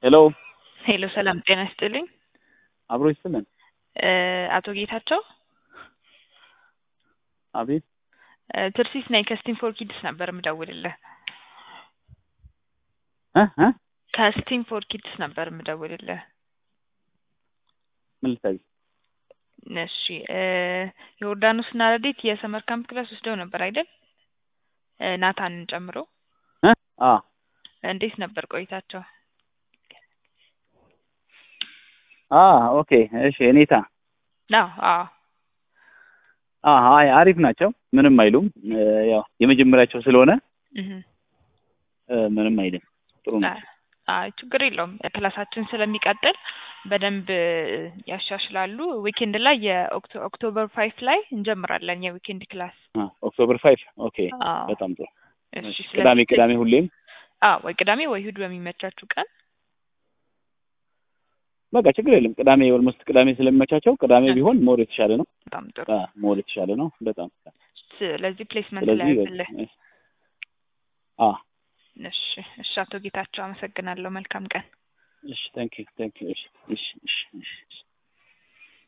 ሄሎ ሄሎ ሰላም ጤና ይስጥልኝ። አብሮ ይስጥልን። እ አቶ ጌታቸው አቤት እ ትርሲስ ነኝ ከስቲም ፎር ኪድስ ነበር የምደውልልህ። እ እ ከስቲም ፎር ኪድስ ነበር የምደውልልህ። ምን ልታዘዝ? እሺ እ ዮርዳኖስ እና ረዴት የሰመር ካምፕ ክላስ ወስደው ነበር አይደል? እ ናታንን ጨምሮ እ አ እንዴት ነበር ቆይታቸው? አ ኦኬ እሺ እኔታ አዎ አዎ አ አይ አሪፍ ናቸው። ምንም አይሉም። እ ያው የመጀመሪያቸው ስለሆነ እህ እ ምንም አይልም። ጥሩ ነው። አይ ችግር የለውም። ክላሳችን ስለሚቀጥል በደንብ ያሻሽላሉ። ዊኬንድ ላይ የኦክቶበር ፋይፍ ላይ እንጀምራለን የዊኬንድ ክላስ። አ ኦክቶበር ፋይቭ ኦኬ አዎ በጣም ጥሩ። እሺ ቅዳሜ ስለዚህ ቅዳሜ ሁሌም አዎ ወይ ቅዳሜ ወይ እሑድ በሚመቻችሁ ቀን በቃ ችግር የለም። ቅዳሜ ኦልሞስት ቅዳሜ ስለሚመቻቸው ቅዳሜ ቢሆን ሞር የተሻለ ነው። በጣም ጥሩ። አ ሞር የተሻለ ነው በጣም ስለዚህ ፕሌስመንት ላይ ስለዚህ ያዝልህ። አ እሺ እሺ አቶ ጌታቸው አመሰግናለሁ። መልካም ቀን። እሺ ታንክ ዩ ታንክ ዩ እሺ እሺ እሺ እሺ